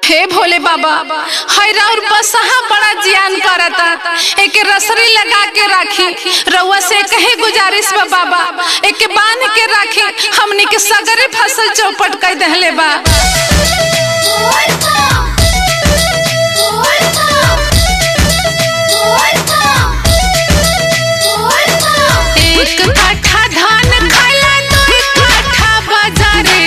हे भोले बाबा हैरा और बसहा बड़ा जियान करता एके रसरी लगा के राखी रउआ से कहे गुजारिश बा बाबा एके बांध के राखी हमनी के सगरे फसल चौपट कर दहले बा एक कट्ठा धान खाला दू कट्ठा बाजारे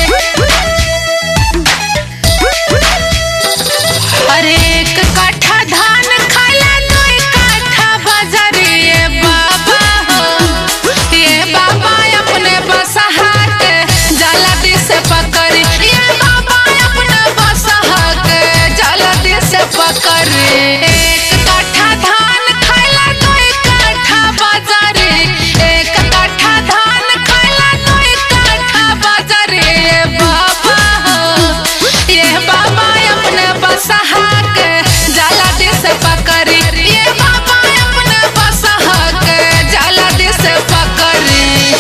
अरे एक कट्ठा धान खाला दू कट्ठा बाजारे ये बाबा हो ये बाबा अपने बसहा के जल्दी से पकड़ी ये बाबा अपने बसहा के जल्दी से पकड़ी एक कट्ठा धान खाला दू कट्ठा बाजारे एक कट्ठा धान खाला दू कट्ठा बाजारे ये बाबा हो ये बाबा अपने बसहा के जल्दी से पकड़ी ये बाबा अपने बसहा के जल्दी से पकड़ी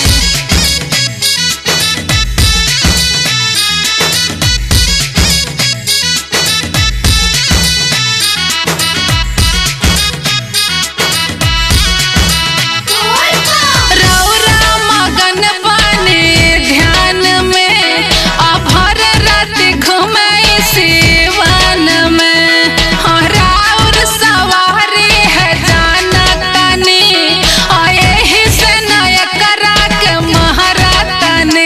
रौरा मगन बने ध्यान में अभर रात घुमाई सिवन में हाँ, राउर सवारी है जानतनी और यही से नय करा के महारतनी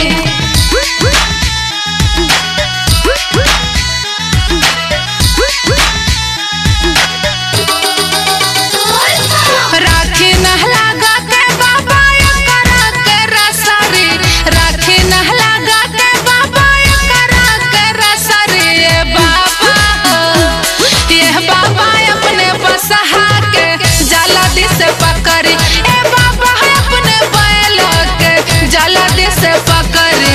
राखी नहला गा के बाबा करा के रसरी राखी नहला गा के बाबा करा के रसरी ये बाबा हो ये बाबा अपने बसहा के जल्दी से पकड़ी ए बाबा अपने बैल के जल्दी से पकड़ी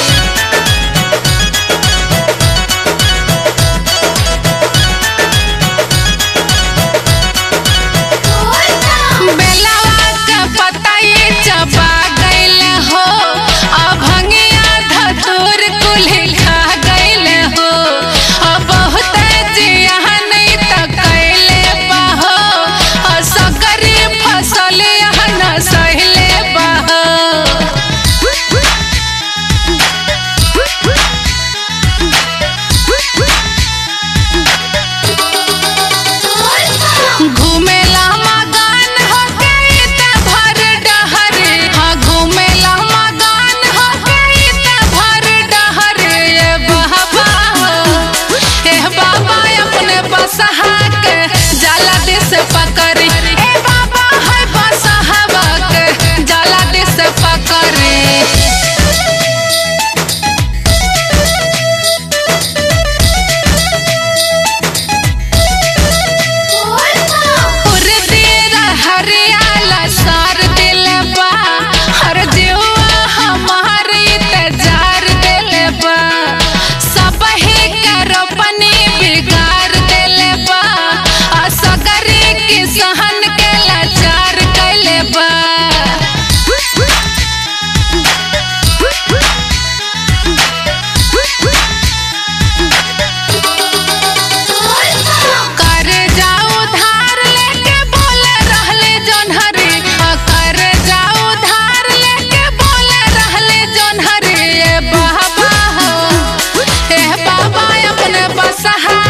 बेलवा के पतई चबा गइल हो अभंगिया धतूर कुल्ही खा गइल हो अब बहुत जियान त कैले बहो असगरी फसल यहाँ सहिले बहो घूमेला मगन हो गई त भर डहरे हाँ घूमेला मगन हो गई त भर डहरे ये बाबा हो ए बाबा अपने बसहा के जल्दी से पकड़ी ए बाबा है बसहवा के जल्दी से पकड़ी उर्दीरा हरियाला सार दिल बा हर जीवा हमारी तजार दिल बा सब ही करो पनी बिगाड़ दिल बा असगरी किसान के लाचार कैले बा कर जाओ धार लेके बोल रहले जोन्हरी कर जाओ धार लेके बोल रहले जोन्हरी ए बाबा हो ए बाबा अपने बसहा